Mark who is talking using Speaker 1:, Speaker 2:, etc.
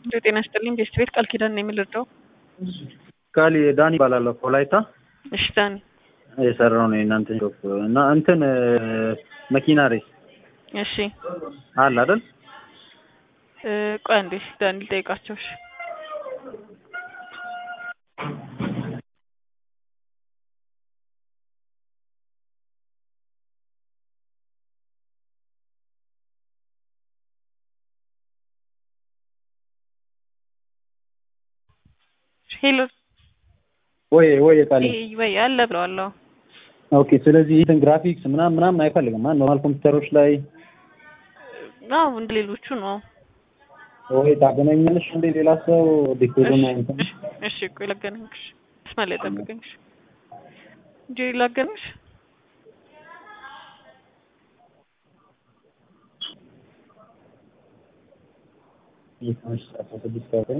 Speaker 1: እንዲሁ ጤና ይስጥልኝ ቤስት ቤት ቃል ኪዳን ነው የምልርዳው።
Speaker 2: ቃል ዳኒ ይባላለሁ። ወላይታ
Speaker 1: እሺ ዳኒ
Speaker 2: የሰራው ነው የእናንተ ሾፕ እና እንትን መኪና ሬስ
Speaker 1: እሺ
Speaker 2: አለ አይደል?
Speaker 1: እ ቆይ አንዴ ዳኒ ልጠይቃቸው። እሺ ሄሎ
Speaker 2: ወይ ወይ ቃል
Speaker 1: ወይ አለ ብለዋል። አዎ
Speaker 2: ኦኬ። ስለዚህ እንትን ግራፊክስ ምናምን ምናምን አይፈልግም። ማን ኖርማል ኮምፒውተሮች ላይ
Speaker 1: አዎ እንደ ሌሎቹ ነው።
Speaker 2: ወይ ታገናኛለሽ እንደ ሌላ ሰው ዲኮድና እንትን
Speaker 1: እሺ እሺ ቆይ ላገናኝሽ። መስመር ላይ ጠብቀኝ። እሺ እንጂ ላገናኝሽ
Speaker 2: ይህ አስራ ስድስት ቀን